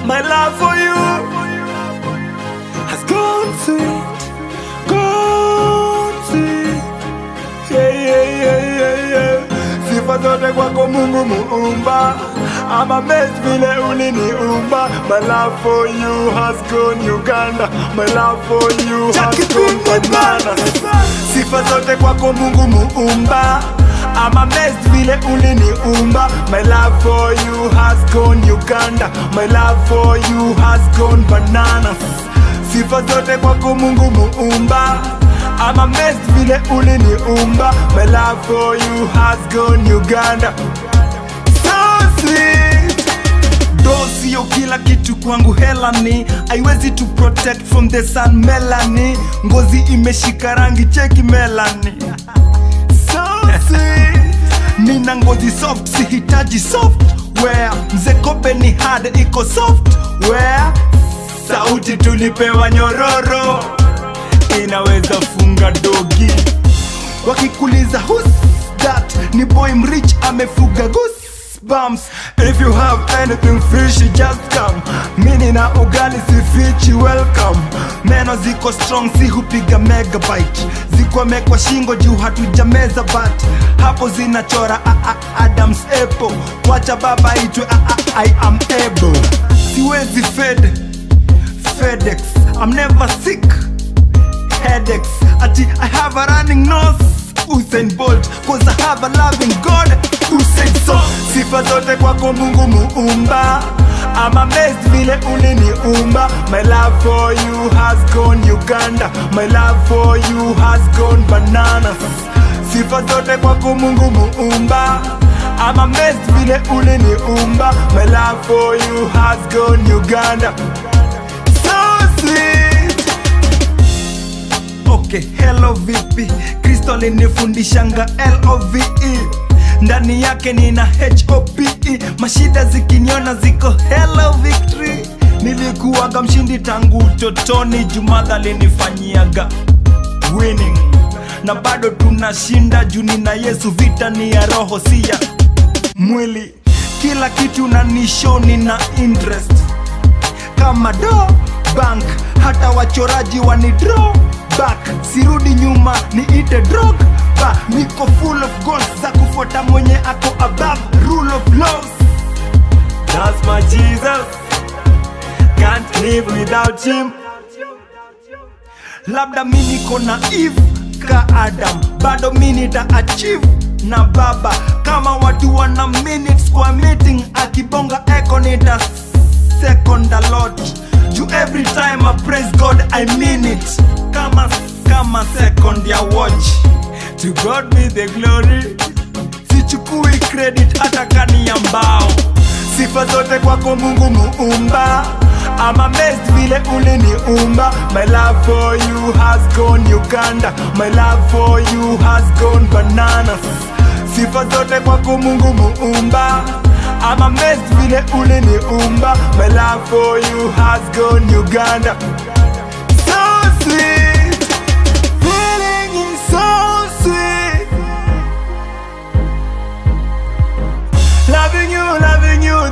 My love for you has gone sweet, gone sweet. Yeah, yeah, yeah, yeah, yeah. Sifa zote kwako Mungu muumba I'm amazed vile uliniumba My love for you has gone Uganda My love for you has gone bananas Sifa zote kwako Mungu muumba I'm amazed vile uliniumba My love for you has gone Uganda My love for you has gone bananas Sifa zote kwako Mungu muumba I'm amazed vile uliniumba My love for you has gone Uganda So sweet Do sio kila kitu kwangu hela ni haiwezi to protect from the sun melani ngozi imeshika rangi cheki melani so sweet nina ngozi soft sihitaji software mzekope ni hard iko software sauti tulipewa nyororo inaweza funga dogi wakikuliza who's that ni boy mrich amefuga goosebumps if you have anything fishy just come mini na ugali sifichi welcome meno ziko strong si hupiga megabyte zikwamekwa shingo juu hatujameza but hapo zinachora a -a adams apple wacha baba itwe a -a i am able siwezi fed fedex i'm never sick headaches ati i have a running nose Usain Bolt cause I have a loving God Usain so sifa zote kwako Mungu muumba I'm amazed vile uliniumba My love for you has gone Uganda My love for you has gone bananas Sifa zote kwako Mungu muumba I'm amazed vile uliniumba My love for you has gone Uganda So sweet okay hello vipi kristo alinifundishanga love ndani yake nina hope mashida zikiniona ziko hello victory nilikuwaga mshindi tangu utotoni jumadha alinifanyiaga winning na bado tunashinda juu nina yesu vita ni ya roho si ya mwili kila kitu na nisho nina interest kama do bank hata wachoraji wani draw back sirudi nyuma niite drog ba niko full of goals za kufuata mwenye ako above rule of laws that's my jesus can't live without him labda mi niko na eve ka adam bado mi nita achieve na baba kama watu wana minutes kwa meeting akibonga eko nita second a lot you every time I praise God I mean it kama kama second ya watch to God be the glory sichukui credit hata kani ya mbao sifa zote kwako Mungu muumba I'm amazed vile uliniumba My love for you has gone Uganda My love for you has gone bananas Sifa zote kwako Mungu muumba I'm amazed vile uliniumba My love for you has gone Uganda So sweet Feeling is so sweet Loving you, loving you,